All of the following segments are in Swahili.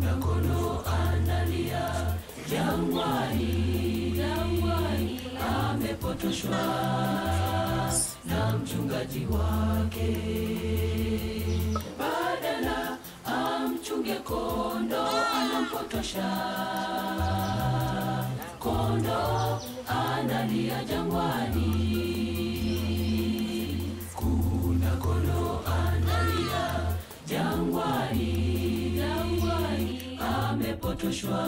Kuna kondoo analia jangwani, jangwani, amepotoshwa na mchungaji wake, badala amchunge kondo, anampotosha kondo, analia jangwani. Kuna kondo analia jangwani, jangwani, amepotoshwa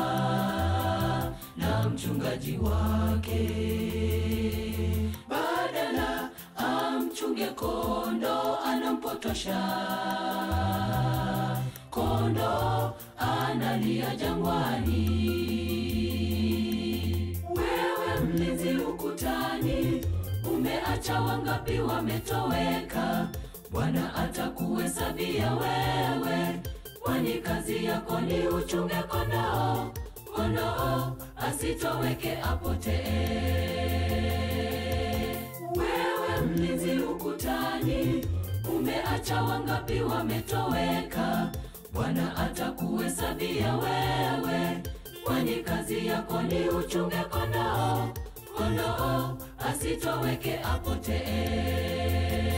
na mchungaji wake, badala amchunge kondo, anampotosha kondo, analia jangwani. Wewe mlinzi ukutani, umeacha wangapi wametoweka? Bwana atakuhesabia wewe, kwani kazi yako ni uchunge kondoo, kondoo asitoweke apotee. Wewe mlinzi ukutani, umeacha wangapi wametoweka? Bwana atakuhesabia wewe, kwani kazi yako ni uchunge kondoo, kondoo asitoweke apotee.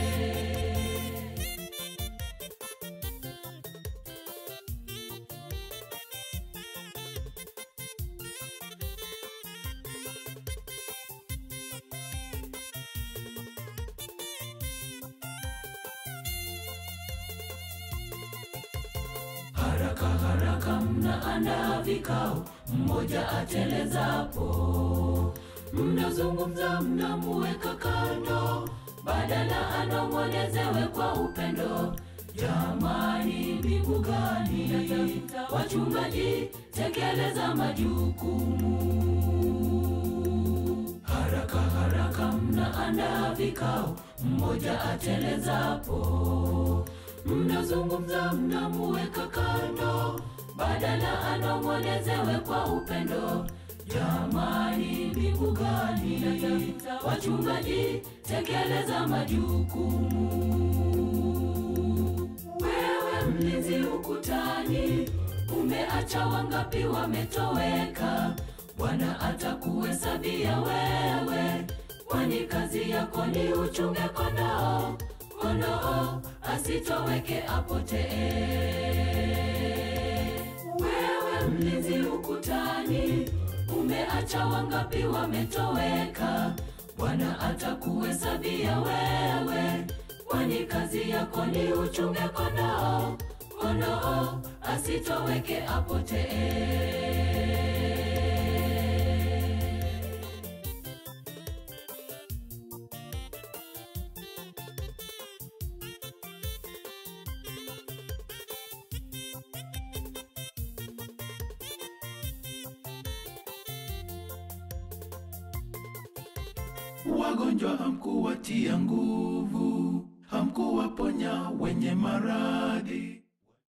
Haraka haraka mnaandaa vikao, mmoja atelezapo, mnazungumza, mnamuweka kando, badala anong'onezewe kwa upendo. Jamani, mbingu gani? Wachungaji, tekeleza majukumu. Haraka haraka mnaandaa vikao, mmoja atelezapo, mnazungumza, mnamuweka kando, badala anong'onezewe kwa upendo. Jamani, mbingu gani? Wachungaji, tekeleza majukumu. Wewe mlinzi ukutani, umeacha wangapi wametoweka? Bwana atakuhesabia wewe, kwani kazi yako ni uchunge kondoo, kondoo asitoweke apotee. Wewe mlinzi ukutani, umeacha wangapi wametoweka? Bwana atakuhesabia wewe, kwani kazi yako ni uchunge kondoo, kondoo asitoweke apotee. Wagonjwa hamkuwatia nguvu, hamkuwaponya wenye maradhi.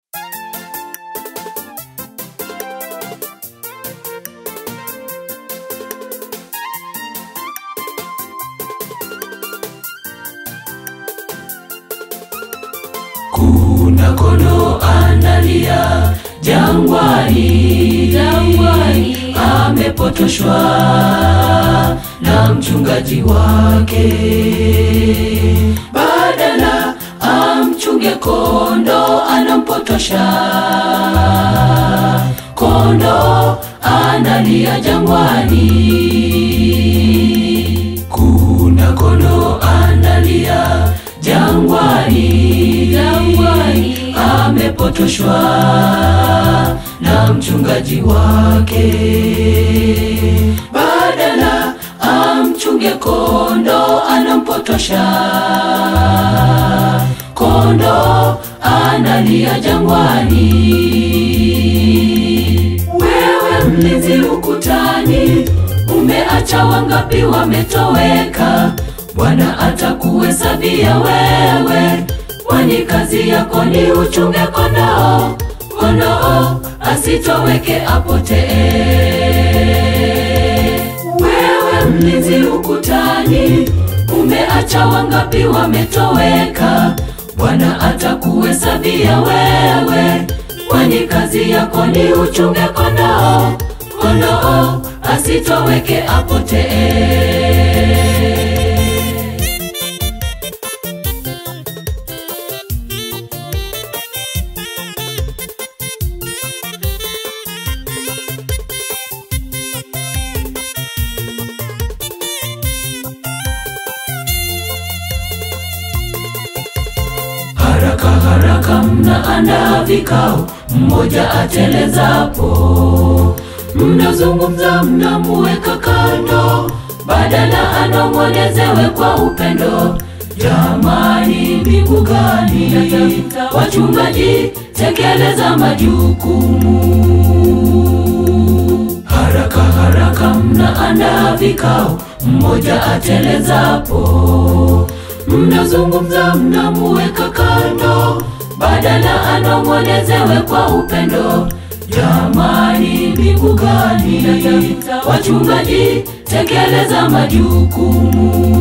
Kuna kondoo analia jangwani, jangwani, amepotoshwa na mchungaji wake, badala amchunge kondo, anampotosha kondo, analia jangwani. Kuna kondo analia jangwani, jangwani, amepotoshwa na mchungaji wake, badala amchunge kondo, anampotosha kondo, analia jangwani. Wewe mlinzi ukutani, umeacha wangapi wametoweka? Bwana atakuhesabia wewe, kwani kazi yako ni uchunge kondoo, kondoo asitoweke apotee. Wewe mlinzi ukutani, umeacha wangapi wametoweka? Bwana atakuhesabia wewe, kwani kazi yako ni uchunge kondoo, kondoo asitoweke apotee. Haraka haraka mnaandaa vikao, mmoja atelezapo, mnazungumza, mnamuweka kando, badala anong'onezewe kwa upendo. Jamani, mbingu gani? Wachungaji, tekeleza majukumu. Haraka haraka mnaandaa vikao, mmoja atelezapo, mnazungumza, mnamuweka kando, badala anong'onezewe kwa upendo. Jamani, mbingu gani? Wachungaji, tekeleza majukumu.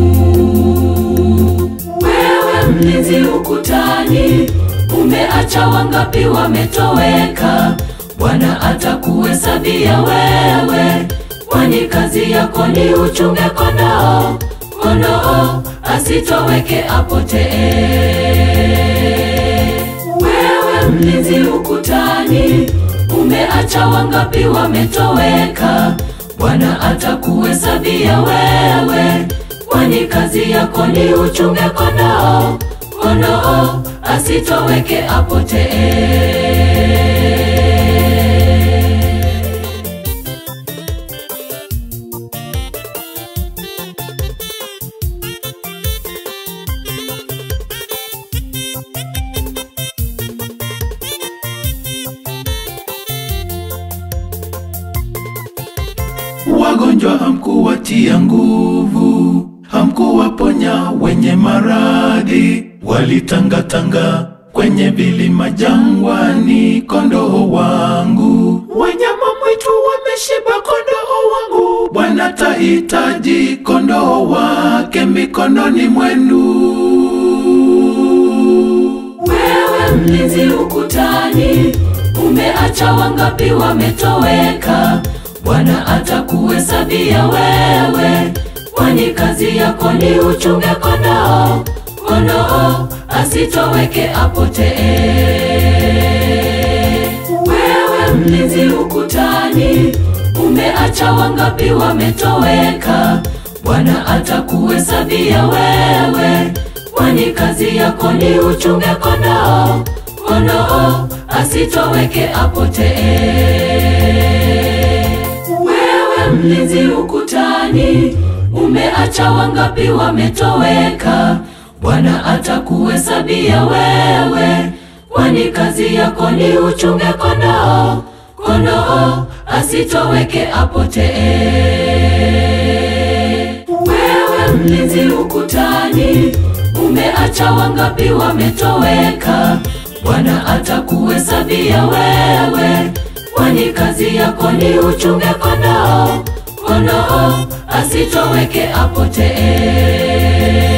Wewe mlinzi ukutani, umeacha wangapi wametoweka? Bwana atakuhesabia wewe, kwani kazi yako ni uchunge kondoo, kondoo asitoweke apotee. Wewe mlinzi ukutani, umeacha wangapi wametoweka? Bwana atakuhesabia wewe, kwani kazi yako ni uchunge kondoo, kondoo asitoweke apotee. Wagonjwa hamkuwatia nguvu, hamkuwaponya wenye maradhi, walitangatanga kwenye vilima jangwani, kondoo wangu. Wanyama mwitu wameshiba kondoo wangu, Bwana tahitaji kondoo wake mikononi mwenu. Wewe mlinzi ukutani, umeacha wangapi wametoweka? Bwana atakuhesabia wewe, kwani kazi yako ni uchunge kondoo, kondoo asitoweke apotee. Wewe mlinzi ukutani, umeacha wangapi wametoweka? Bwana atakuhesabia wewe, kwani kazi yako ni uchunge kondoo, kondoo asitoweke apotee. Wewe mlinzi ukutani, umeacha wangapi wametoweka? Bwana atakuhesabia wewe, kwani kazi yako ni uchunge kondoo, kondoo asitoweke apotee. Wewe mlinzi ukutani, umeacha wangapi wametoweka? Bwana atakuhesabia wewe, kwani kazi yako ni uchunge kondoo, kondoo asitoweke apotee.